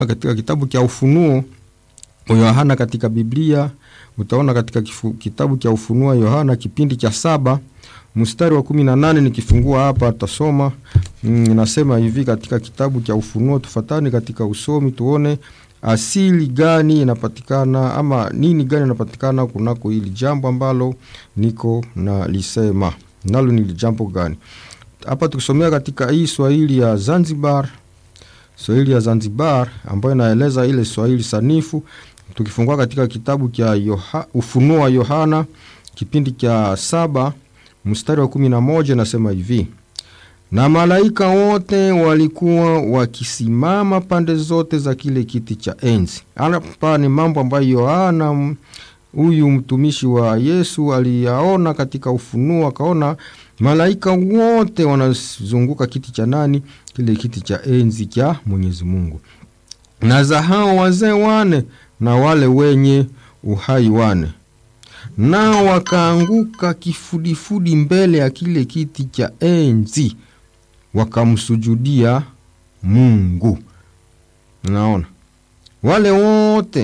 katika kitabu cha Ufunuo wa Yohana katika Biblia utaona katika kifu, kitabu cha Ufunuo Yohana kipindi cha saba mstari wa kumi na nane nikifungua hapa tasoma inasema mm, hivi katika kitabu cha Ufunuo. Tufatani katika usomi tuone asili gani inapatikana ama nini gani inapatikana kunako hili jambo ambalo niko na lisema nalo ni jambo gani hapa. Tukisomea katika hii Swahili ya Zanzibar, Swahili ya Zanzibar ambayo inaeleza ile Swahili sanifu, tukifungua katika kitabu cha Yoha, Ufunuo wa Yohana kipindi cha saba mstari wa kumi na moja nasema hivi na malaika wote walikuwa wakisimama pande zote za kile kiti cha enzi. Hapa ni mambo ambayo Yohana huyu mtumishi wa Yesu aliyaona katika Ufunuo, akaona malaika wote wanazunguka kiti cha nani? Kile kiti cha enzi cha Mwenyezi Mungu, na za hao wazee wane na wale wenye uhai wane nao wakaanguka kifudifudi mbele ya kile kiti cha enzi wakamsujudia Mungu. Naona wale wote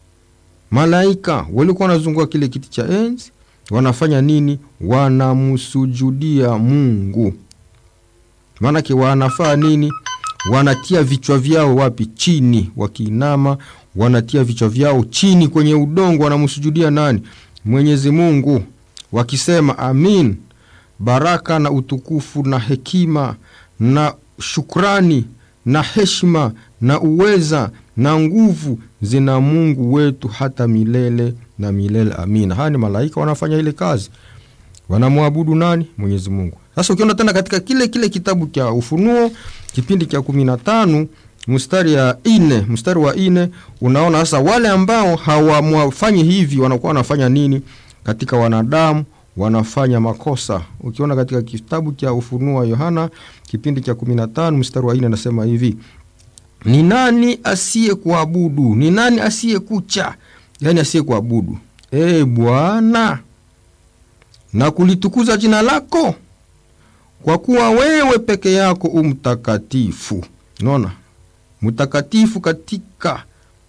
malaika walikuwa wanazunguka kile kiti cha enzi wanafanya nini? Wanamsujudia Mungu. Maanake wanafaa nini? Wanatia vichwa vyao wapi? Chini, wakiinama wanatia vichwa vyao chini kwenye udongo, wanamsujudia nani? Mwenyezi Mungu, wakisema amin. Baraka na utukufu na hekima na shukrani na heshima na uweza na nguvu zina Mungu wetu hata milele na milele, amina. Haya ni malaika wanafanya ile kazi, wanamwabudu nani? Mwenyezi Mungu. Sasa ukiona tena katika kile kile kitabu cha Ufunuo kipindi cha kumi na tano mstari ya ine, mstari wa ine, unaona sasa wale ambao hawamwafanyi hivi wanakuwa wanafanya nini katika wanadamu wanafanya makosa. Ukiona katika kitabu cha Ufunuo wa Yohana kipindi cha 15 mstari wa 4 anasema hivi: ni nani asiye kuabudu? Ni nani asiye kucha? Yani asiye kuabudu e Bwana na kulitukuza jina lako, kwa kuwa wewe peke yako umtakatifu. Unaona, mtakatifu katika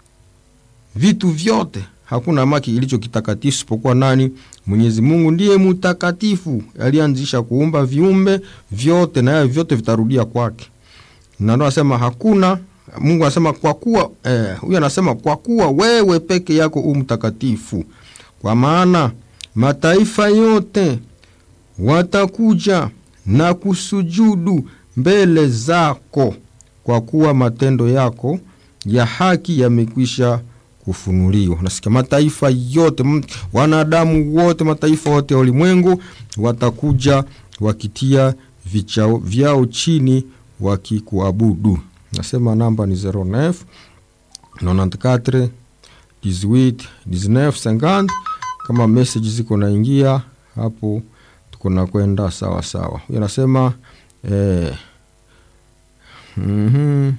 vitu vyote hakuna maki kilicho kitakatifu isipokuwa nani? Mwenyezi Mungu ndiye mtakatifu, alianzisha kuumba viumbe vyote, na vyote vitarudia kwake. Na ndo anasema hakuna Mungu anasema kwa kuwa eh, huyu anasema kwa kuwa wewe peke yako u mtakatifu, kwa maana mataifa yote watakuja na kusujudu mbele zako, kwa kuwa matendo yako ya haki yamekwisha kufunuliwa. Nasikia mataifa yote, wanadamu wote, mataifa yote ya ulimwengu watakuja wakitia vichao vyao chini wakikuabudu. Nasema namba ni 09 94 18 19 50. Kama message ziko naingia hapo, tuko na kwenda sawa sawa. Huyo anasema eh, mm-hmm.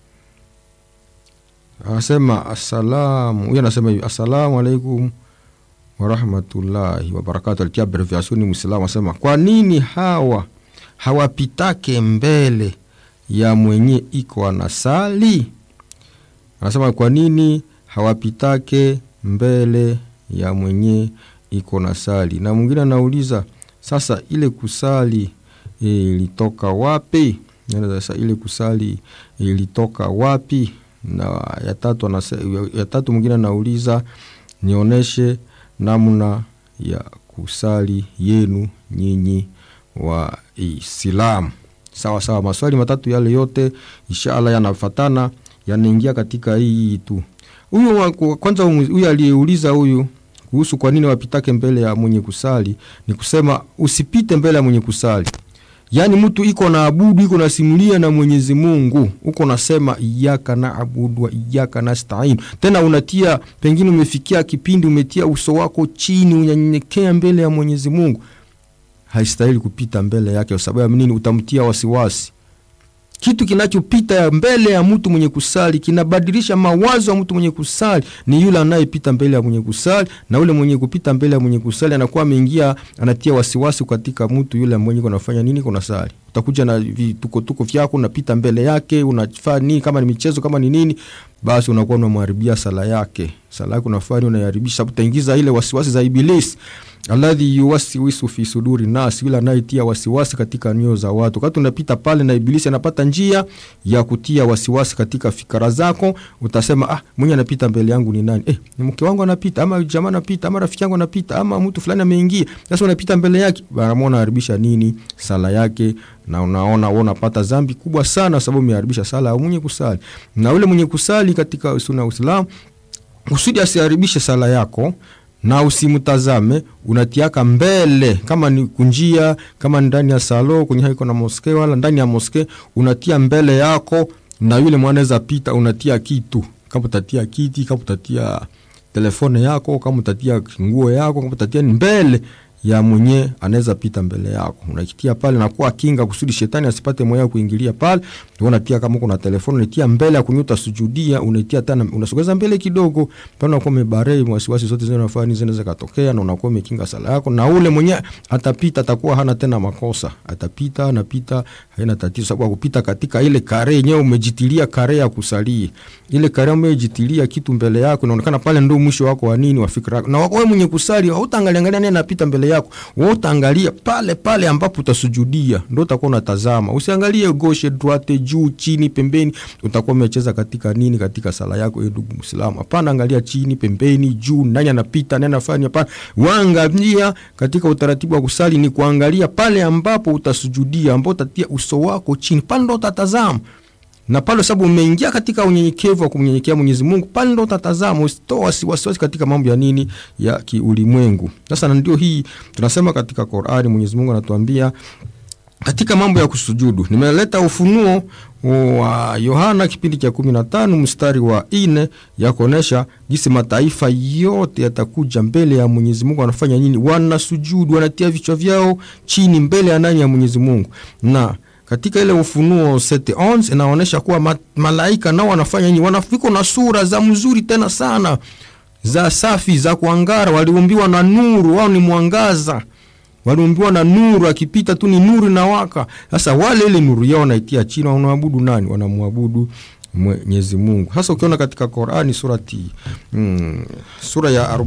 Anasema asalamu, huyo anasema hivi assalamu alaikum warahmatullahi wabarakatu. Alitia abreviation Muislamu, asema kwa nini hawa hawapitake mbele ya mwenye iko anasali? Anasema kwa nini hawapitake mbele ya mwenye iko nasali? Na mwingine anauliza sasa, ile kusali ilitoka wapi? Sasa ile kusali ilitoka wapi? na ya tatu anase, ya tatu mwingine anauliza nionyeshe namna ya kusali yenu nyinyi wa Islamu. Sawa sawa, maswali matatu yale yote inshallah yanafatana yanaingia katika hii tu. Huyu kwanza, huyu aliyeuliza huyu kuhusu kwa nini wapitake mbele ya mwenye kusali, ni kusema usipite mbele ya mwenye kusali Yaani mtu iko na abudu iko nasimulia na Mwenyezi Mungu, uko nasema iyaka na abudu wa iyaka nastain, tena unatia pengine, umefikia kipindi umetia uso wako chini, unanyenyekea mbele ya Mwenyezi Mungu, haistahili kupita mbele yake. Kwa sababu ya nini? Utamtia wasiwasi. kitu kinachopita mbele ya mtu mwenye kusali kinabadilisha mawazo ya mtu mwenye kusali ni yule anayepita mbele ya mwenye kusali, na ule mwenye kupita mbele ya mwenye kusali anakuwa ameingia, anatia wasiwasi katika mtu yule mwenye kunafanya nini, kuna sali. Utakuja na vitukotuko vyako, unapita mbele yake, unafanya nini, kama ni michezo, kama ni nini, basi unakuwa unamharibia sala yake. Sala yake unafanya unaiharibisha, sababu utaingiza ile wasiwasi za Ibilisi alladhi yuwaswisu fi suduri nas, yule anayetia wasiwasi katika nyoyo za watu. Wakati unapita pale na Ibilisi anapata njia ya kutia wasiwasi katika fikra zako, utasema ah, mwenye anapita mbele yangu ni nani? Eh, ni mke wangu anapita, ama jamaa anapita, ama rafiki yangu anapita, ama mtu fulani ameingia. Sasa unapita mbele yake, baramu unaharibisha nini? Sala yake na unaona wewe unapata dhambi kubwa sana, sababu umeharibisha sala ya mwenye kusali. Na ule mwenye kusali katika sunna ya Uislamu kusudi asiharibishe sala yako na usimtazame, unatiaka mbele, kama ni kunjia, kama ni ndani ya salo kwenye haiko na moske, wala ndani ya moske, unatia mbele yako, na yule mwanaweza pita, unatia kitu, kama utatia kiti, kama utatia telefone yako, kama utatia nguo yako, kama utatia ni mbele ya mwenye anaweza pita mbele yako, unakitia pale na kuwa kinga kusudi shetani asipate moyo kuingilia pale. Unatia kama kuna telefoni unatia mbele ya kunyuta sujudia, unatia tena unasogeza mbele kidogo, pale unakuwa umebarei wasiwasi zote zile unafanya zinaweza katokea, na unakuwa umekinga sala yako, na ule mwenye atapita atakuwa hana tena makosa, atapita anapita, haina tatizo, sababu kupita katika ile kare yenyewe umejitilia kare ya kusalia, ile kare umejitilia kitu mbele yako, inaonekana pale ndio mwisho wako wa nini wa fikra yako, na wewe mwenye kusali hautaangalia angalia nani anapita mbele yako, wewe utaangalia pale pale ambapo utasujudia, ndio utakuwa unatazama. Usiangalie gauche droite, juu chini, pembeni, utakuwa umecheza katika nini katika sala yako, eh, ndugu Muislamu. Hapana, angalia chini, pembeni, juu, nani anapita, nani anafanya. Hapana, waangalia katika utaratibu wa kusali ni kuangalia pale ambapo utasujudia, ambapo utatia uso wako chini, pale ndo utatazama na pale sababu umeingia katika unyenyekevu wa kumnyenyekea Mwenyezi Mungu, pale ndo utatazama, usitoa wasiwasi katika mambo ya nini ya kiulimwengu. Sasa na ndio hii tunasema katika Qur'ani, Mwenyezi Mungu anatuambia katika mambo ya kusujudu. Nimeleta ufunuo wa Yohana kipindi cha kumi na tano mstari wa ine ya kuonesha jinsi mataifa yote yatakuja mbele ya Mwenyezi Mungu, wanafanya nini? Wanasujudu, wanatia vichwa vyao chini mbele ya nani? Ya Mwenyezi Mungu na katika ile Ufunuo 7:11 inaonyesha kuwa ma, malaika nao wanafanya nini? Wanafika na sura za mzuri tena sana za safi za kuangara, waliumbiwa na nuru, wao ni mwangaza, waliumbiwa na nuru, akipita tu ni nuru na waka. Sasa wale ile nuru yao wanaitia chini, wanaabudu nani? Wanamwabudu Mwenyezi Mungu. Sasa ukiona katika Qur'ani surati mm, sura ya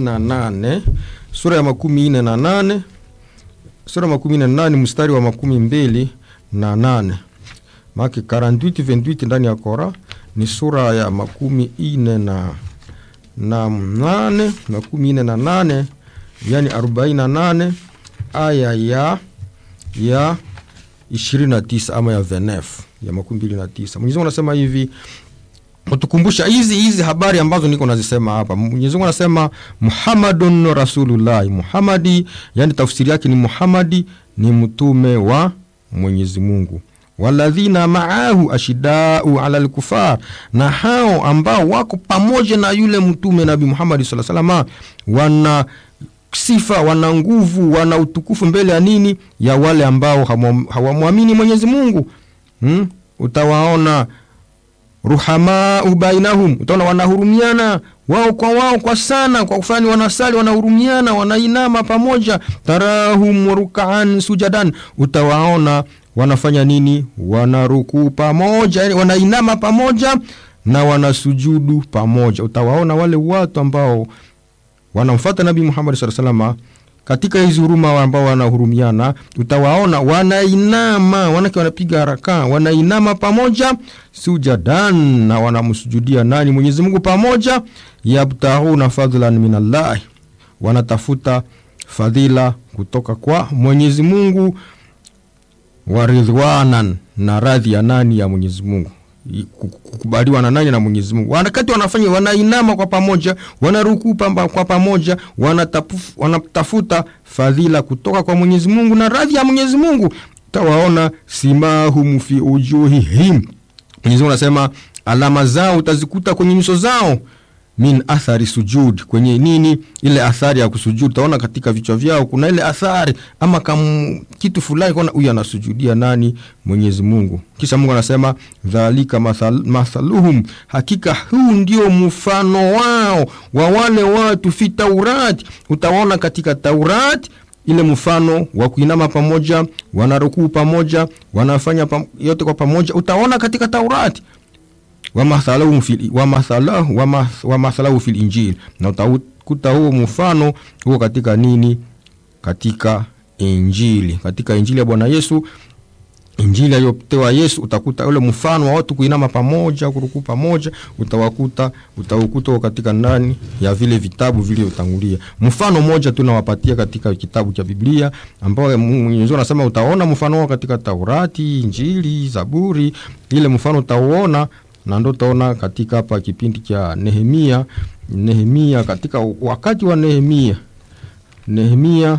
48 sura ya makumi nne na nane sura ya makumi nne na nane mstari wa makumi mbili na nane make 48 28 ndani ya Kora ni sura ya makumi ine na na nane makumi ine na nane yani arobaini na nane aya ya ya ishirini na tisa ama ya venef ya makumi mbili na tisa Mwenyezi Mungu anasema hivi utukumbusha hizi hizi habari ambazo niko nazisema hapa. Mwenyezi Mungu anasema Muhammadun Rasulullah, Muhammadi, yani tafsiri yake ni Muhammadi ni mtume wa Mwenyezi Mungu. Waladhina maahu ashidau ala lkufar, na hao ambao wako pamoja na yule mtume Nabi Muhammad sallallahu alaihi wasallam wana sifa, wana nguvu, wana utukufu mbele ya nini? Ya wale ambao hawamwamini Mwenyezi Mungu. Hmm? Utawaona ruhamau bainahum, utaona wanahurumiana wao kwa wao kwa sana, kwa kufanya wanasali, wanahurumiana, wanainama pamoja. Tarahum rukaan sujadan, utawaona wanafanya nini? Wanarukuu pamoja, yani wanainama pamoja na wanasujudu pamoja. Utawaona wale watu ambao wanamfuata Nabii Muhammad sallallahu alaihi wasallam katika hizi huruma ambao wanahurumiana, utawaona wanainama, wanake wanapiga haraka, wanainama pamoja sujadan, na wanamsujudia nani? Mwenyezi Mungu pamoja. Yabtahuna fadhlan min Allah, wanatafuta fadhila kutoka kwa Mwenyezi Mungu, waridhwanan, na radhi ya nani? Ya Mwenyezi Mungu kukubaliwa na nani? Na Mwenyezi Mungu. Wakati wanafanya wanainama kwa pamoja, wanarukuu kwa pamoja, wanatafuta fadhila kutoka kwa Mwenyezi Mungu na radhi ya Mwenyezi Mungu. Tawaona simahum fi ujuhihim, Mwenyezi Mungu anasema alama zao utazikuta kwenye nyuso zao, min athari sujud, kwenye nini ile athari ya kusujud. Utaona katika vichwa vyao kuna ile athari ama kam kitu fulani, kona huyu anasujudia nani? Mwenyezi Mungu. Kisha Mungu anasema dhalika mathal, mathaluhum, hakika huu ndio mfano wao wa wale watu fi Taurati. Utaona katika Taurati ile mfano wa kuinama pamoja, wanarukuu pamoja, wanafanya pam, yote kwa pamoja, utaona katika Taurati wamathalahu fil, wamathalahu, wamathalahu fil Injili, na utakuta huo mfano huo katika nini? Katika Injili, katika Injili ya Bwana Yesu, Injili aliyopewa Yesu, utakuta ule mfano wa watu kuinama pamoja, kurukuu pamoja, utawakuta utaukuta katika ndani ya vile vitabu vilivyotangulia. Mfano mmoja tu nawapatia katika kitabu cha Biblia ambao Mwenyezi Mungu anasema utaona mfano wao katika Taurati, Injili, Zaburi, ile mfano utauona na ndo utaona katika hapa kipindi cha Nehemia. Nehemia, katika wakati wa Nehemia, Nehemia,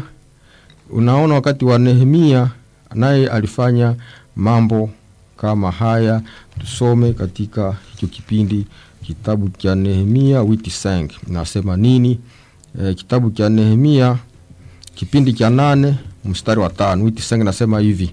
unaona wakati wa Nehemia naye alifanya mambo kama haya. Tusome katika hicho kipindi kitabu cha Nehemia witi sang nasema nini? E, kitabu cha Nehemia kipindi cha nane mstari wa tano witi sang nasema hivi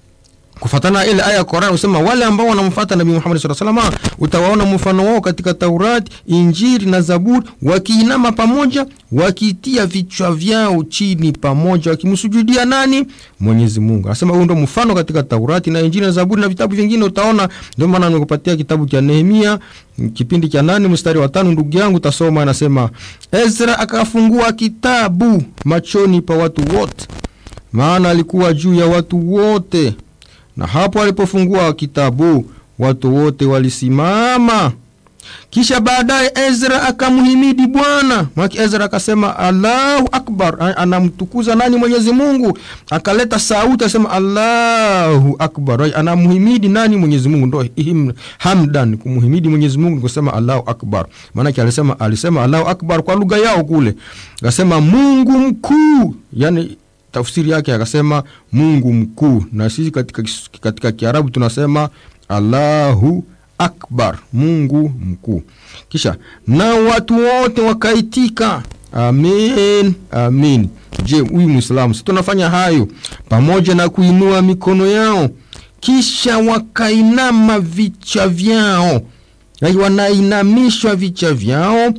kufatana ile aya ya Qur'an usema wale ambao wanamfuata Nabii Muhammad sallallahu alaihi wasallam utawaona mfano wao katika Taurati, Injili na Zaburi, wakiinama pamoja, wakitia vichwa vyao chini pamoja, wakimsujudia nani? Mwenyezi Mungu. Anasema huo ndio mfano katika Taurati na Injili na Zaburi na vitabu vingine utaona. Ndio maana nimekupatia kitabu cha Nehemia kipindi cha nane mstari wa tano. Ndugu yangu tasoma, anasema Ezra akafungua kitabu machoni pa watu wote, maana alikuwa juu ya watu wote na hapo alipofungua kitabu watu wote walisimama. Kisha baadaye Ezra akamhimidi Bwana maki. Ezra akasema Allahu akbar, anamtukuza nani? Mwenyezi Mungu. Akaleta sauti asema Allahu akbar, anamhimidi nani? Mwenyezi Mungu. Ndo hamdan, kumhimidi Mwenyezi Mungu kusema Allahu akbar. Maanake alisema alisema Allahu akbar kwa lugha yao kule, akasema Mungu mkuu, yani tafsiri yake akasema Mungu mkuu, na sisi katika, katika Kiarabu tunasema Allahu akbar, Mungu mkuu. Kisha na watu wote wakaitika amin, amin. Je, huyu Mwislamu si tunafanya hayo pamoja na kuinua mikono yao, kisha wakainama vichwa vyao, wanainamishwa vichwa vyao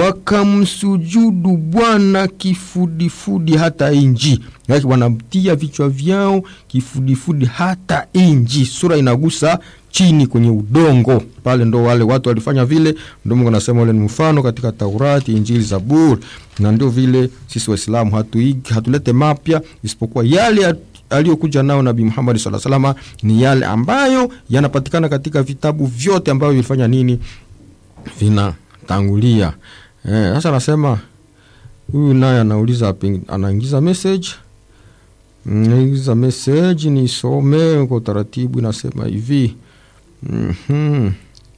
wakamsujudu Bwana kifudifudi hata inji, yake wanamtia vichwa vyao kifudifudi hata inji. Sura inagusa chini kwenye udongo pale, ndo wale watu walifanya vile. Ndo Mungu anasema ule ni mfano katika Taurati, Injili, Zaburi, na ndio vile sisi Waislamu hatuigi hatulete mapya isipokuwa yale aliyokuja nao Nabii Muhammad sallallahu alaihi wasallam, ni yale ambayo yanapatikana katika vitabu vyote ambavyo vilifanya nini, vinatangulia sasa. Eh, anasema huyu naye anauliza, anaingiza message, naingiza message nisome kwa utaratibu. Inasema hivi mm -hmm.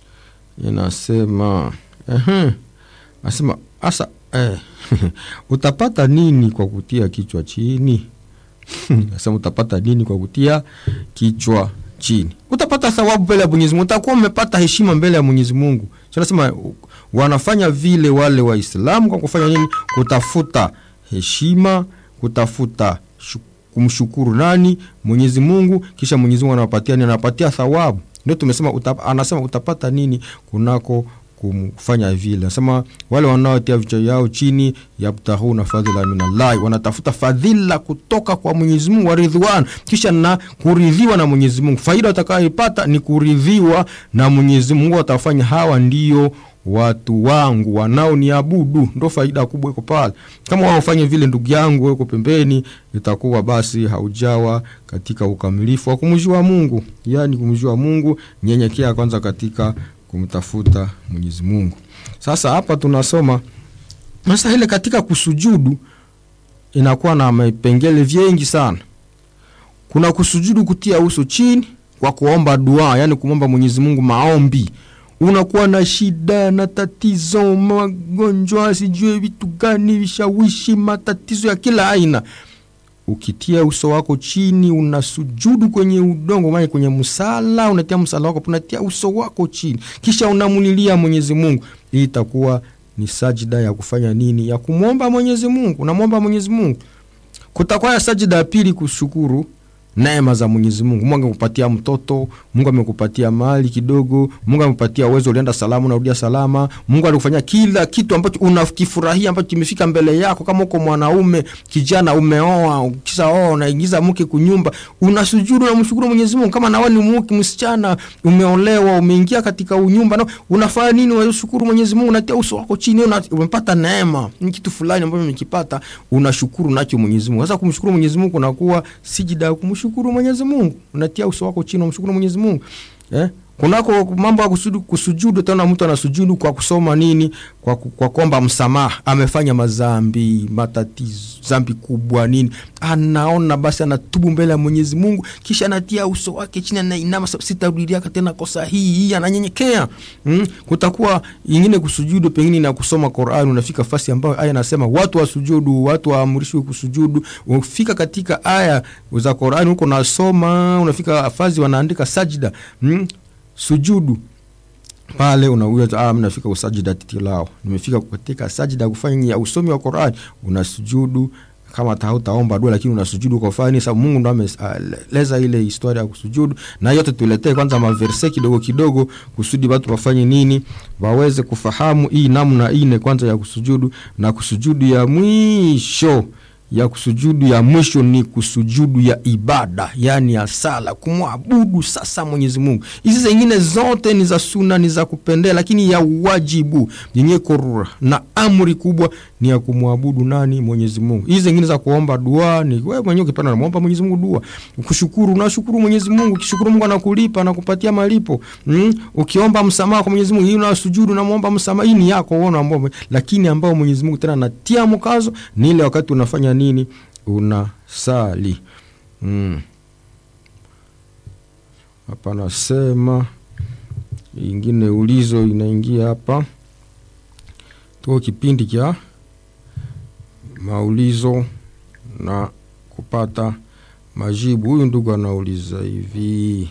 Inasema uh Nasema asa eh, utapata nini kwa kutia kichwa chini? Nasema utapata nini kwa kutia kichwa chini? Utapata thawabu mbele ya Mwenyezi Mungu, utakuwa umepata heshima mbele ya Mwenyezi Mungu. Nasema wanafanya vile wale Waislamu kwa kufanya nini? Kutafuta heshima, kutafuta kumshukuru nani? Mwenyezi Mungu. Kisha Mwenyezi Mungu anawapatia nini? Anapatia thawabu. Ndio tumesema utap, anasema utapata nini kunako kumfanya vile. Anasema wale wanaotia vichwa yao chini, yabtaghuna fadhila minallahi, wanatafuta fadhila kutoka kwa Mwenyezi Mungu wa ridhwan, kisha na kuridhiwa na Mwenyezi Mungu. Faida watakayoipata ni kuridhiwa na Mwenyezi Mungu. Watafanya hawa ndio watu wangu wanaoniabudu, ndo faida kubwa iko pale. Kama wao ufanye vile, ndugu yangu, weko pembeni, itakuwa basi haujawa katika ukamilifu wa kumjua Mungu. Yani kumjua Mungu, nyenyekea kwanza katika kumtafuta Mwenyezi Mungu. Sasa hapa tunasoma sasa, ile katika kusujudu inakuwa na vipengele vingi sana. Kuna kusujudu kutia uso chini kwa kuomba dua, yani kumwomba Mwenyezi Mungu maombi unakuwa na shida na tatizo, magonjwa, sijue vitu gani, vishawishi, matatizo ya kila aina. Ukitia uso wako chini, unasujudu kwenye udongo, maana kwenye msala, unatia msala wako, unatia uso wako chini, kisha unamulilia Mwenyezi Mungu, hii itakuwa ni sajida ya kufanya nini ya kumwomba mwenyezi mungu unamwomba mwenyezi mungu kutakuwa ya sajida ya pili kushukuru neema za mwenyezi mungu mungu amekupatia mtoto mungu amekupatia mali kidogo mungu amekupatia uwezo ulienda salama unarudia salama mungu alikufanyia kila kitu ambacho unakifurahia ambacho kimefika mbele yako kama uko mwanaume kijana umeoa kisha oa unaingiza mke kunyumba unasujudu unamshukuru mwenyezi mungu kama nawe ni mke msichana umeolewa umeingia katika unyumba na unafanya nini unashukuru mwenyezi mungu unatia uso wako chini una, umepata neema ni kitu fulani ambacho umekipata unashukuru nacho mwenyezi mungu sasa kumshukuru mwenyezi mungu unakuwa sijida ya kumshukuru mwenyezi mungu unatia uso wako chini unamshukuru mwenyezi mungu eh? kunako mambo ya kusujudu, kusujudu tena mtu anasujudu kwa kusoma nini kwa, ku- kwa kwamba msamaha amefanya mazambi matatizo zambi kubwa nini anaona basi anatubu mbele ya mwenyezi mungu kisha anatia uso wake chini anainama "Sa- sitarudilia tena kosa hii hii ananyenyekea mm? kutakuwa ingine kusujudu pengine na kusoma Qur'an unafika fasi ambayo aya inasema watu wasujudu watu waamrishwe kusujudu ufika katika aya za Qur'an huko nasoma unafika fazi wanaandika sajida mm? sujudu pale unauza ah, mnafika usajida titilao nimefika katika sajida kufanya usomi wa Qur'an unasujudu kama ta- hautaomba dua lakini unasujudu kwa fani sababu Mungu ndo ameleza ile historia ya kusujudu na yote tuletee kwanza maverse kidogo kidogo kusudi watu wafanye nini waweze kufahamu hii namna ine kwanza ya kusujudu na kusujudu ya mwisho ya kusujudu ya mwisho ni kusujudu ya ibada yani ya sala kumwabudu sasa mwenyezi mungu hizi zingine zote ni za suna ni za kupendea lakini ya wajibu yenye korura na amri kubwa ni ya kumwabudu nani mwenyezi mungu hizi zingine za kuomba dua ni wewe mwenyewe ukipenda namwomba mwenyezi mungu dua kushukuru unashukuru mwenyezi mungu ukishukuru mungu anakulipa anakupatia malipo mm? ukiomba msamaha kwa mwenyezi mungu hii unasujudu unamwomba msamaha hii ni yako wewe unaomba lakini ambao mwenyezi mungu tena anatia mkazo ni ile wakati unafanya nini unasali mm. hapa nasema ingine ulizo inaingia hapa tuko kipindi cha maulizo na kupata majibu huyu ndugu anauliza hivi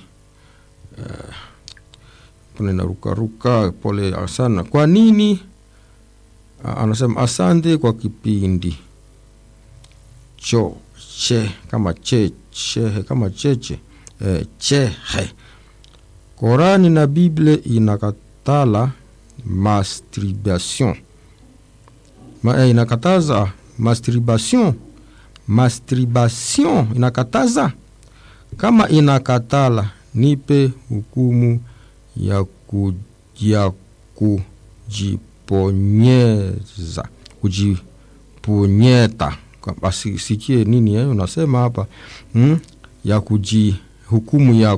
uh, narukaruka pole sana kwa nini uh, anasema asante kwa kipindi cho che kama che chehe kama cheche eh, chehe Korani na Bible inakatala masturbation Ma, eh, inakataza masturbation masturbation inakataza kama inakatala nipe hukumu ya, ku, ya kujiponyeza kujiponyeta basi sikie nini eh, unasema hapa hmm? ya kuji hukumu ya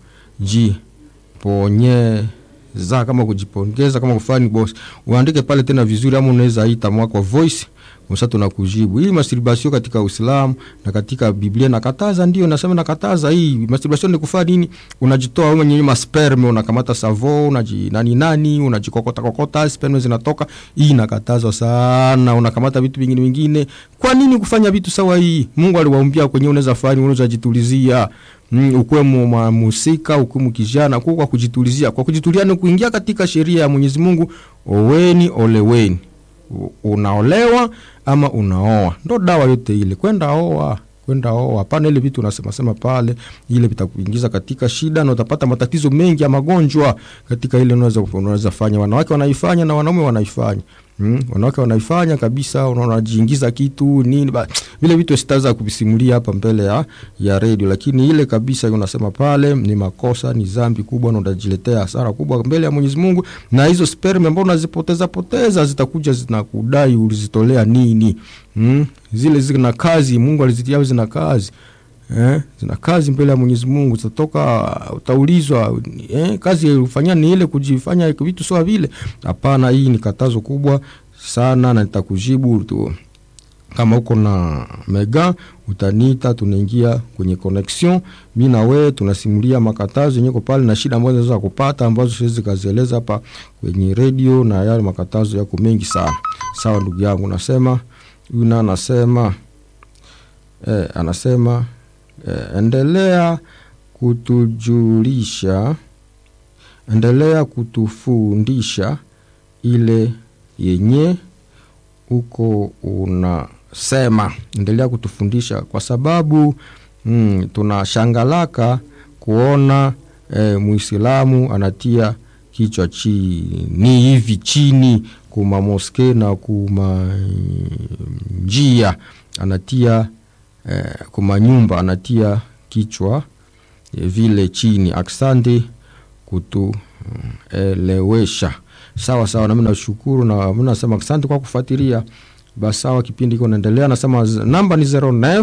kujiponyeza kama kujipongeza kama kufani boss uandike pale tena vizuri ama unaweza ita mwako voice sasa tunakujibu hii masturbation katika Uislamu na katika Biblia nakataza, ndio nasema nakataza. Hii masturbation ni kufanya nini? Unajitoa wewe mwenyewe masperme, unakamata savo, unaji nani nani, unajikokota kokota, sperme zinatoka. Hii nakatazwa sana. Unakamata vitu vingine vingine. Kwa nini kufanya vitu sawa? Hii Mungu aliwaumbia kwenye, unaweza fanya, unaweza jitulizia Mm, ukuwe mhusika ukuwe kijana kwa kujitulizia. Kwa kujitulia ni kuingia katika sheria ya Mwenyezi Mungu, oweni oleweni unaolewa ama unaoa, ndo dawa yote ile. Kwenda oa, kwenda oa, hapana ile vitu unasema sema pale, ile vitakuingiza katika shida na utapata matatizo mengi ya magonjwa katika ile unaweza unaweza fanya. Wanawake wanaifanya na wanaume wanaifanya. Mm, wanawake wanaifanya kabisa, unajiingiza kitu nini ba, vile vitu sitaweza kuvisimulia hapa mbele ya ya redio, lakini ile kabisa unasema pale ni makosa, ni dhambi kubwa, na utajiletea hasara kubwa mbele ya Mwenyezi Mungu, na hizo sperm ambazo unazipoteza poteza zitakuja zinakudai ulizitolea nini? Mm, zile zina kazi, Mungu alizitia zina kazi Eh, zina kazi mbele ya Mwenyezi Mungu, zitatoka utaulizwa, eh, kazi ufanya ni ile kujifanya vitu sawa vile. Hapana, hii ni katazo kubwa sana, na nitakujibu tu. Kama uko na mega utaniita, tunaingia kwenye connection, mi na wewe tunasimulia makatazo yenye pale na shida ambazo zinaweza kupata ambazo siwezi kazieleza hapa kwenye radio, na yale makatazo yako mengi sana. Sawa ndugu yangu, nasema huyu na anasema eh, anasema Eh, endelea kutujulisha, endelea kutufundisha ile yenye uko unasema. Endelea kutufundisha kwa sababu mm, tunashangalaka kuona eh, Muislamu anatia kichwa chini hivi chini kuma moske na kuma njia anatia eh, kuma nyumba anatia kichwa eh, vile chini. Aksante kutuelewesha. Sawa sawa, nami nashukuru na mi nasema asante kwa kufuatilia. Basi sawa, kipindi iko naendelea. Nasema namba ni 09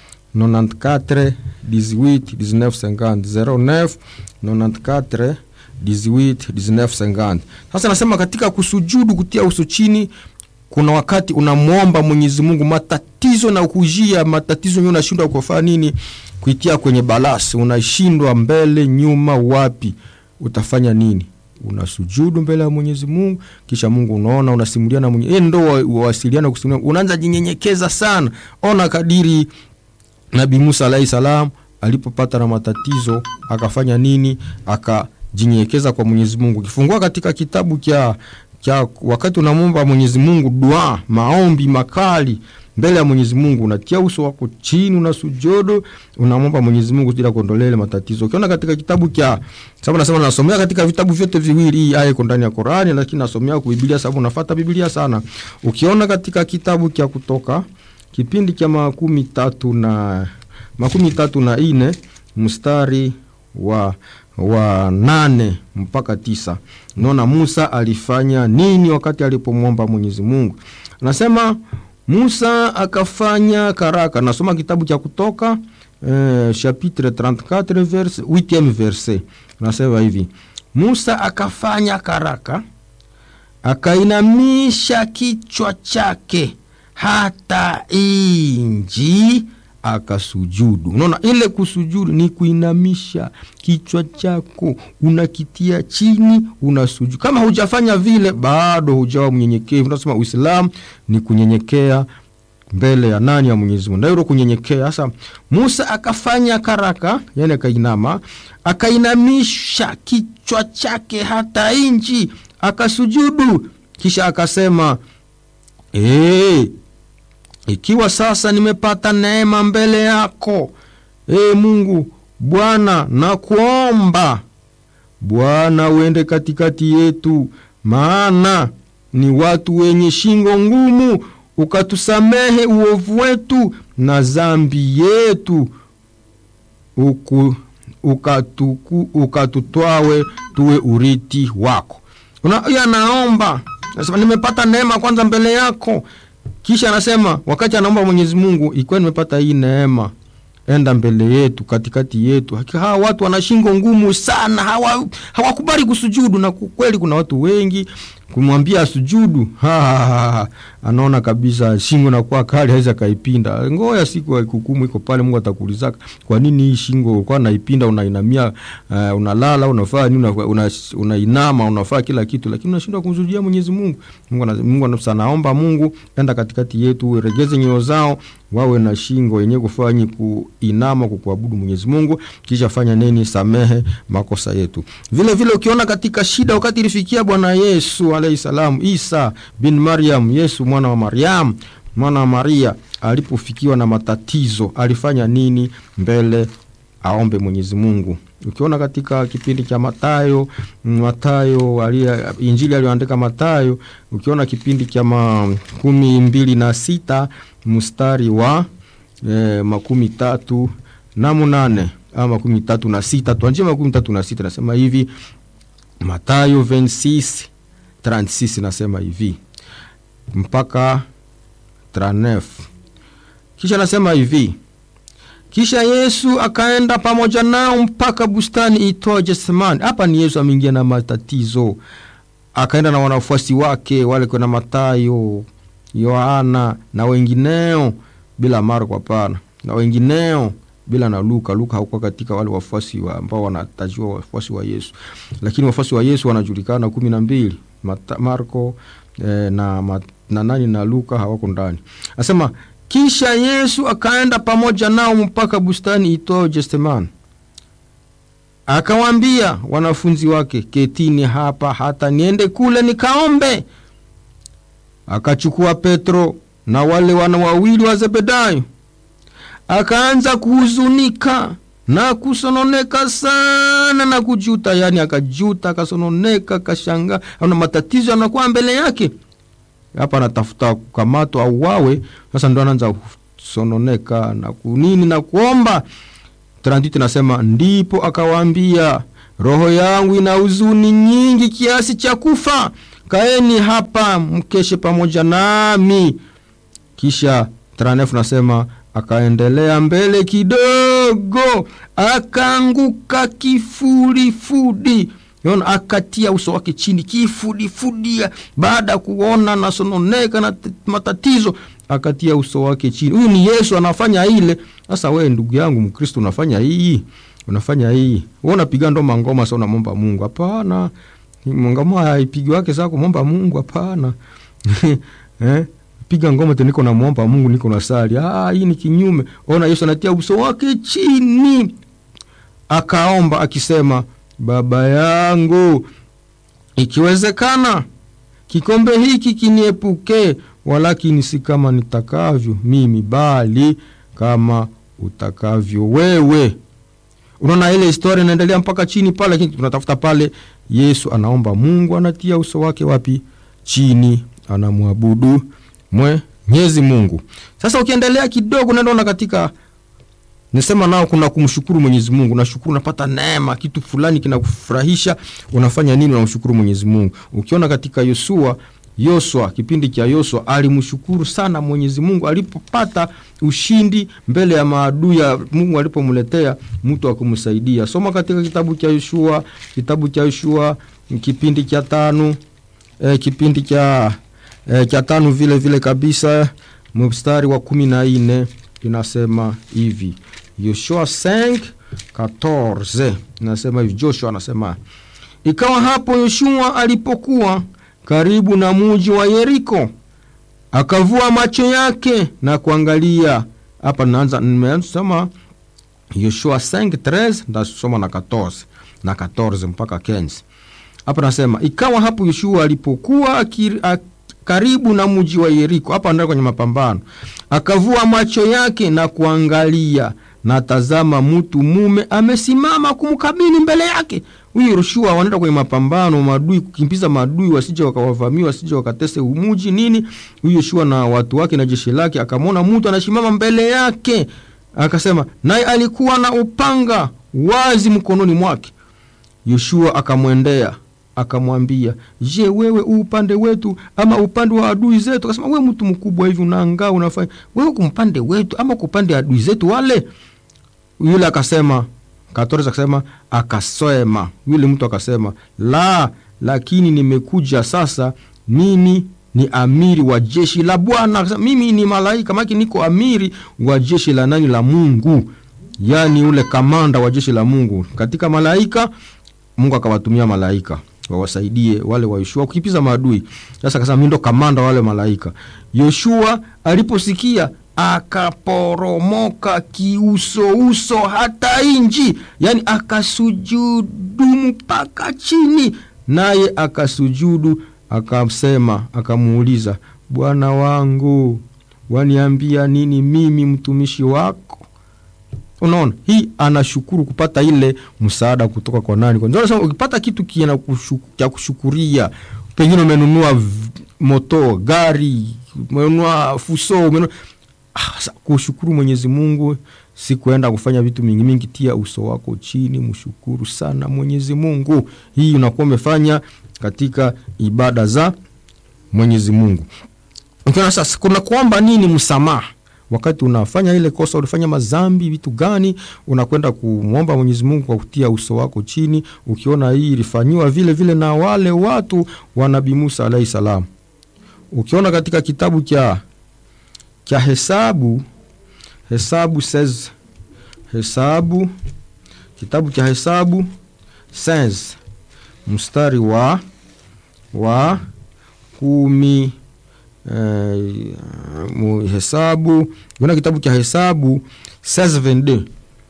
94 18 19 50 09 94 18 19 50. Sasa nasema katika kusujudu, kutia uso chini, kuna wakati unamwomba Mwenyezi Mungu matatizo na kujia matatizo yenyewe, unashindwa kufanya nini, kuitia kwenye balasi, unashindwa mbele nyuma, wapi utafanya nini? Unasujudu mbele ya Mwenyezi Mungu, kisha Mungu unaona, unasimulia na Mwenyezi ndo wasiliana, kusimulia, unaanza jinyenyekeza sana. Ona kadiri Nabii Musa alayhi salam alipopata na matatizo akafanya nini? Akajinyenyekeza kwa Mwenyezi Mungu. Ukifungua katika kitabu cha cha wakati unamwomba Mwenyezi Mungu dua, maombi makali mbele ya Mwenyezi Mungu, unatia uso wako chini, unasujudu, unamwomba Mwenyezi Mungu ili akuondolee ile matatizo. Ukiona katika kitabu cha sababu nasema nasomea katika vitabu vyote viwili, hii aya iko ndani ya Qur'ani, lakini nasomea kwa Biblia sababu nafuata Biblia sana. Ukiona katika kitabu cha Kutoka kipindi cha makumi tatu na makumi tatu na ine mstari wa wa nane mpaka tisa naona Musa alifanya nini wakati alipomwomba Mwenyezi Mungu. Anasema Musa akafanya karaka. Nasoma kitabu cha Kutoka eh, chapitre 34 verse 8 verse, nasema hivi Musa akafanya karaka, akainamisha kichwa chake hata inji akasujudu. Unaona, ile kusujudu ni kuinamisha kichwa chako, unakitia chini, unasujudu. Kama hujafanya vile, bado hujawa mnyenyekevu. Unasema Uislamu ni kunyenyekea mbele ya nani? Ya Mwenyezi Mungu, ndio kunyenyekea. Sasa Musa akafanya karaka, yani akainama, akainamisha kichwa chake hata inji akasujudu, kisha akasema ee, ikiwa sasa nimepata neema mbele yako, e Mungu Bwana, nakuomba Bwana uende katikati yetu, maana ni watu wenye shingo ngumu, ukatusamehe uovu wetu na zambi yetu, uku ukatuku ukatutwawe tuwe uriti wako. Una, anaomba nasema nimepata neema kwanza mbele yako kisha anasema wakati anaomba Mwenyezi Mungu, ikiwa nimepata hii neema, enda mbele yetu, katikati yetu. Hawa watu wana shingo ngumu sana, hawa hawakubali kusujudu, na kweli kuna watu wengi kumwambia sujudu, anaona kabisa shingo nakuwa kali, hawezi akaipinda. Ngoja siku ya hukumu iko pale, Mungu atakuulizaka kwa nini hii shingo ulikuwa naipinda, unainamia, uh, unalala, unafaa nini, unainama, una unafaa kila kitu, lakini unashindwa kumsujudia Mwenyezi Mungu. Mungu, Mungu anaomba Mungu, enda katikati yetu, uregeze nyoyo zao, wawe na shingo yenye kufanya kuinama, kukuabudu Mwenyezi Mungu, kisha fanya nini? Samehe makosa yetu. Vile vile ukiona katika shida, wakati ilifikia Bwana Yesu alayhi salam, Isa bin Maryam, Yesu mwana wa Maryam, mwana wa Maria, alipofikiwa na matatizo alifanya nini mbele aombe Mwenyezi Mungu? Ukiona katika kipindi cha Matayo, Matayo alia, injili aliyoandika Matayo, ukiona kipindi cha makumi mbili na sita mstari wa eh, makumi tatu na munane ama makumi tatu na sita tuanjie makumi tatu na sita nasema hivi Matayo 26 36 nasema hivi mpaka 39 kisha nasema hivi kisha Yesu akaenda pamoja nao mpaka bustani itwa Getsemani. Hapa ni Yesu ameingia na matatizo, akaenda na wanafuasi wake wale kuna Matayo, Yohana na wengineo, bila Marko hapana, na wengineo bila na Luka. Luka hakuwa katika wale wafuasi wa ambao wanatajiwa wafuasi wa Yesu, lakini wafuasi wa Yesu wanajulikana kumi na mbili. Marko eh, na, na nani na Luka hawako ndani. Asema kisha Yesu akaenda pamoja nao mpaka bustani itwao Getsemani, akawaambia wanafunzi wake, ketini hapa hata niende kule nikaombe. akachukua Petro na wale wana wawili wa Zebedayo, akaanza kuhuzunika na kusononeka sana na kujuta, yani akajuta, akasononeka, akashangaa, ana matatizo yanakuwa mbele yake. Hapa anatafuta kukamatwa au wawe. Sasa ndo anaanza kusononeka na kunini na kuomba. Trantiti nasema ndipo akawaambia, roho yangu ina huzuni nyingi kiasi cha kufa, kaeni hapa mkeshe pamoja nami. Kisha Tranefu nasema akaendelea mbele kidogo, akaanguka kifudifudi, ona, akatia uso wake chini kifudifudi. Baada ya kuona nasononeka na matatizo, akatia uso wake chini. Huyu ni Yesu anafanya ile. Sasa wewe ndugu yangu Mkristo, unafanya hii, unafanya hii, wewe unapiga ndo mangoma sasa, unamwomba Mungu? Hapana, ngoma haipigi wake sasa kumwomba Mungu, hapana eh? piga ngoma tu, niko namwomba Mungu, niko na sali. Ah, hii ni kinyume. Ona, Yesu anatia uso wake chini, akaomba akisema, Baba yangu, ikiwezekana kikombe hiki kiniepuke, walakini si kama nitakavyo mimi, bali kama utakavyo wewe. Unaona ile historia inaendelea mpaka chini pale, lakini tunatafuta pale Yesu anaomba Mungu, anatia uso wake wapi? Chini, anamwabudu Mwenyezi Mungu. Sasa ukiendelea kidogo, naona katika nisema nao kuna kumshukuru Mwenyezi Mungu. Nashukuru, unapata neema, kitu fulani kinakufurahisha, unafanya nini? Unamshukuru Mwenyezi Mungu. Ukiona katika Yosua Yosua, kipindi cha Yosua alimshukuru sana Mwenyezi Mungu alipopata ushindi mbele ya maadui ya Mungu, alipomletea mtu akumsaidia. Soma katika kitabu cha Yoshua, kitabu cha Yoshua kipindi cha tano, eh, kipindi cha eh, cha tano vile vile kabisa, mstari wa kumi na nne inasema hivi Yoshua 5:14 inasema hivi, Joshua anasema ikawa hapo Yoshua alipokuwa karibu na muji wa Yeriko, akavua macho yake na kuangalia. Hapa naanza nimesoma Yoshua 5:13 ndasoma na 14 na 14 mpaka 15. Hapa nasema ikawa hapo Yoshua alipokuwa akiri, ak, karibu na muji wa Yeriko, hapa ndio kwenye mapambano, akavua macho yake na kuangalia, na tazama, mtu mume amesimama kumkabili mbele yake. Huyu Yoshua wanaenda kwenye mapambano, maadui, kukimbiza maadui wasije wakawavamia, wasije wakatese umuji nini. Huyu Yoshua na watu wake na jeshi lake, akamwona mtu anasimama mbele yake, akasema, naye alikuwa na upanga wazi mkononi mwake. Yoshua akamwendea akamwambia, je, wewe u upande wetu ama upande wa adui zetu? Akasema, wewe mtu mkubwa hivi unaangaa unafanya wewe kumpande wetu ama kupande adui zetu wale? Yule akasema Katorza akasema akasema, yule mtu akasema, la, lakini nimekuja sasa, mimi ni amiri wa jeshi la Bwana. Akasema mimi ni malaika, maki niko amiri wa jeshi la nani? La Mungu, yani ule kamanda wa jeshi la Mungu katika malaika. Mungu akawatumia malaika wawasaidie wale wa Yoshua kukipiza maadui. Sasa akasema mimi ndo kamanda wale malaika. Yoshua aliposikia akaporomoka kiusouso hata inji, yani akasujudu mpaka chini, naye akasujudu akasema, akamuuliza, Bwana wangu waniambia nini mimi mtumishi wako? Unaona, hii anashukuru kupata ile msaada kutoka kwa nani? Kwa ndio ukipata kitu kiena cha kushukuria, pengine umenunua moto, gari, umenunua fuso, umenunua ah, kushukuru Mwenyezi Mungu si kuenda kufanya vitu mingi mingi. Tia uso wako chini, mshukuru sana Mwenyezi Mungu. Hii unakuwa umefanya katika ibada za Mwenyezi Mungu. Ukiona sasa kuna kuomba nini? Msamaha wakati unafanya ile kosa, ulifanya mazambi, vitu gani, unakwenda kumwomba Mwenyezi Mungu kwa kutia uso wako chini, ukiona hii ilifanyiwa vile vile na wale watu wa Nabii Musa alayhi salam. Ukiona katika kitabu cha cha Hesabu, Hesabu says, Hesabu, kitabu cha Hesabu says, mstari wa wa kumi Uh, Hesabu una kitabu cha Hesabu 16:22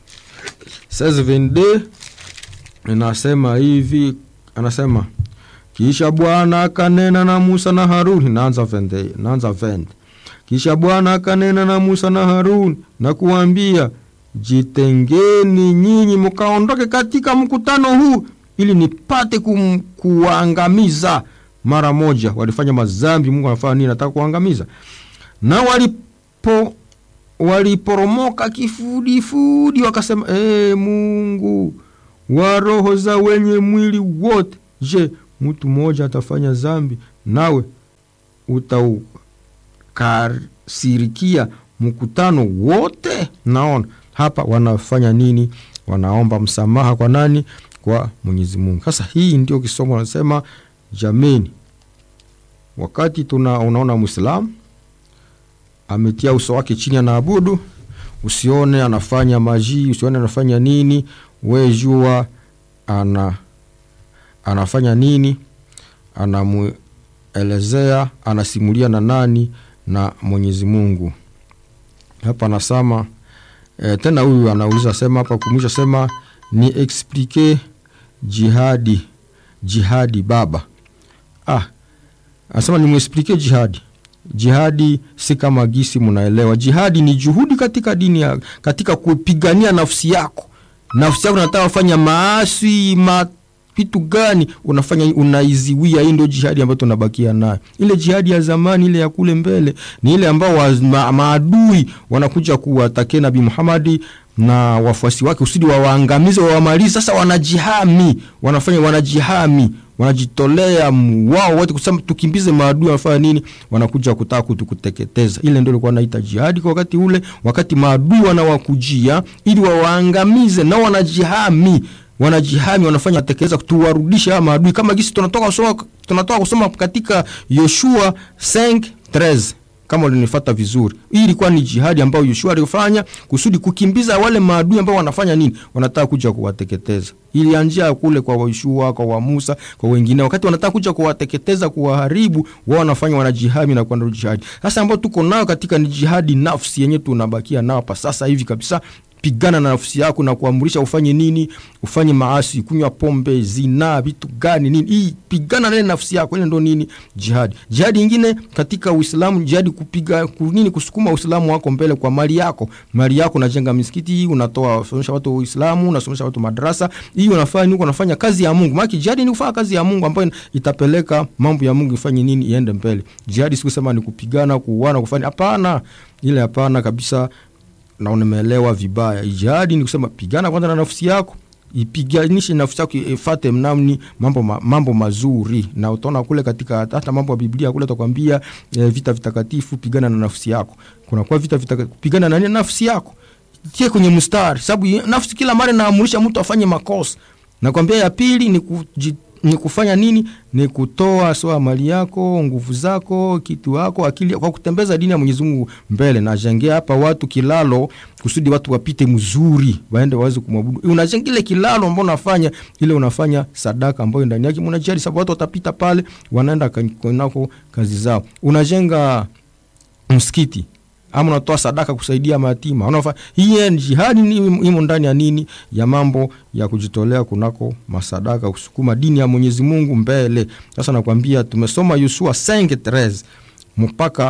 16:22 inasema hivi, anasema kisha bwana akanena na musa na haruni naanza vende, naanza vende. kisha bwana akanena na musa na haruni na kuwambia jitengeni nyinyi mkaondoke katika mkutano huu ili nipate kum, kuwaangamiza mara moja walifanya mazambi mungu anafanya nini nataka kuangamiza na walipo waliporomoka kifudifudi wakasema ee mungu wa roho za wenye mwili wote je mtu mmoja atafanya zambi nawe utaukasirikia mkutano wote naona hapa wanafanya nini wanaomba msamaha kwa nani kwa mwenyezi mungu sasa hii ndio kisomo anasema jameni wakati tuna unaona mwislamu ametia uso wake chini anaabudu usione anafanya majii usione anafanya nini we jua ana anafanya nini anamuelezea anasimulia na nani na mwenyezi mungu hapa anasema e, tena huyu anauliza sema hapa kumwisha sema ni explike jihadi jihadi baba ah anasema nimuexplike jihadi jihadi si kama gisi mnaelewa jihadi ni juhudi katika dini ya, katika kupigania nafsi yako nafsi yako nataka kufanya maasi ma vitu gani unafanya unaiziwia hii ndio jihadi ambayo tunabakia nayo ile jihadi ya zamani ile ya kule mbele ni ile ambao wa, ma, maadui wanakuja kuwatakia nabii muhamadi na wafuasi wake usidi wawaangamize wawamalizi sasa wanajihami wanafanya wanajihami wanajitolea wao wote kusema tukimbize maadui wanafanya nini wanakuja kutaka kutukuteketeza ile ndio ilikuwa naita jihadi kwa wakati ule wakati maadui wanawakujia ili wawaangamize nao wanajihami wanajihami wanafanya tekeleza tuwarudishe hawa maadui kama gisi tunatoka kusoma tunatoka kusoma katika yoshua 5 kama ulinifata vizuri hii ilikuwa ni jihadi ambayo yoshua alifanya kusudi kukimbiza wale maadui ambao wanafanya nini wanataka kuja kuwateketeza ilianjia kule kwa yoshua kwa wa musa kwa wengine wakati wanataka kuja kuwateketeza kuwaharibu wao wanafanya wanajihami na kwenda jihadi sasa ambao tuko nayo katika ni jihadi nafsi yenye tunabakia nao pa sasa hivi kabisa pigana na nafsi yako na kuamrisha ufanye nini ufanye maasi kunywa pombe zinaa vitu gani nini hii pigana naye nafsi yako ile ndo nini jihadi jihadi ingine katika uislamu jihadi kupiga nini kusukuma uislamu wako mbele kwa mali yako mali yako unajenga misikiti hii unatoa unasomesha watu uislamu unasomesha watu madarasa hii unafanya huko unafanya kazi ya mungu maana jihadi ni kufanya kazi ya mungu ambayo itapeleka mambo ya mungu ifanye nini iende mbele jihadi sikusema ni kupigana kuuana kufanya hapana ile hapana kabisa na unameelewa vibaya jihadi ni kusema pigana kwanza na nafsi yako ipiganishe nafsi yako ifate mnamni mambo, ma, mambo mazuri na utaona kule katika hata mambo ya biblia kule takwambia e, vita vitakatifu pigana na nafsi yako kunakuwa vita vitakatifu pigana na nafsi yako tie kwenye mstari sababu nafsi kila mara naamurisha mtu afanye makosa nakwambia ya pili ni kujit ni kufanya nini ni kutoa soa mali yako nguvu zako kitu wako akili kwa kutembeza dini ya mwenyezi mungu mbele najengea hapa watu kilalo kusudi watu wapite mzuri waende waweze kumwabudu unajenga ile kilalo ambao unafanya ile unafanya sadaka ambayo ndani yake mnajali sababu watu watapita pale wanaenda nako kazi zao unajenga msikiti ama unatoa sadaka kusaidia mayatima unafa hii ni jihadi imo ndani ya nini ya mambo ya kujitolea kunako masadaka kusukuma dini ya mwenyezi mungu mbele sasa nakwambia tumesoma yusua 5 mpaka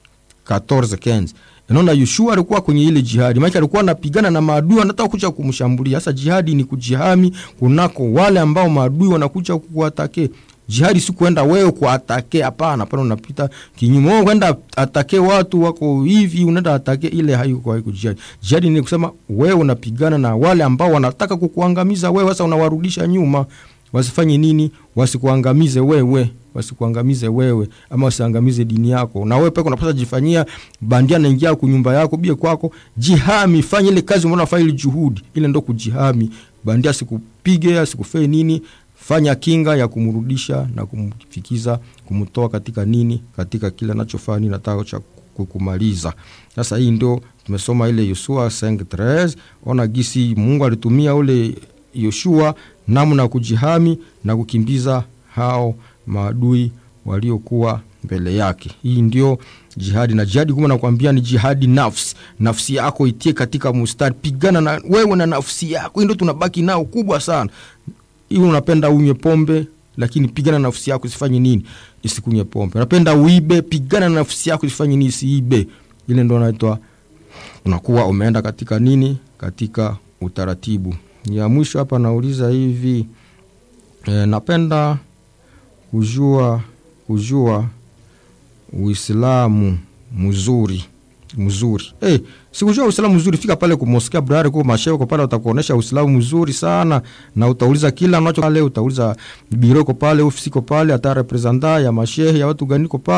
14 naona yushua alikuwa kwenye ile jihadi maake alikuwa anapigana na maadui anataka kuja kumshambulia sasa jihadi ni kujihami kunako wale ambao maadui wanakuja kuwatake jihadi si kuenda wewe kuatake hapana pale unapita kinyume wewe kwenda atake watu wako hivi unaenda atake ile haiko haiko jihadi jihadi ni kusema wewe unapigana na wale ambao wanataka kukuangamiza wewe sasa unawarudisha nyuma wasifanye nini wasikuangamize wewe wasikuangamize wewe ama wasiangamize dini yako na wewe peke unapaswa jifanyia bandia naingia kunyumba yako bie kwako jihami fanya ile kazi umeona fanya ile juhudi ile ndo kujihami bandia asikupige asikufee nini fanya kinga ya kumrudisha na kumfikiza kumtoa katika nini katika kile anachofanya nini nataka cha kumaliza sasa hii ndio tumesoma ile yosua 5 ona gisi mungu alitumia ule yoshua namna ya kujihami na kukimbiza hao maadui waliokuwa mbele yake hii ndio jihadi na jihadi kuma nakwambia ni jihadi nafsi nafsi yako itie katika mustari pigana na wewe na nafsi yako hii ndio tunabaki nao kubwa sana iwe unapenda unywe pombe lakini pigana na nafsi yako isifanye nini isikunywe pombe unapenda uibe pigana na nafsi yako isifanye nini isiibe ile ndo naitwa unakuwa umeenda katika nini katika utaratibu ya mwisho hapa nauliza hivi e, napenda kujua kujua uislamu mzuri mzuri hey, sikujua uislamu mzuri fika pale kumoskia brari ku mashehe uko pale utakuonesha uislamu mzuri sana na utauliza kila unacho pale utauliza biro iko pale ofisi iko pale hata representa ya mashehe ya watu gani iko pale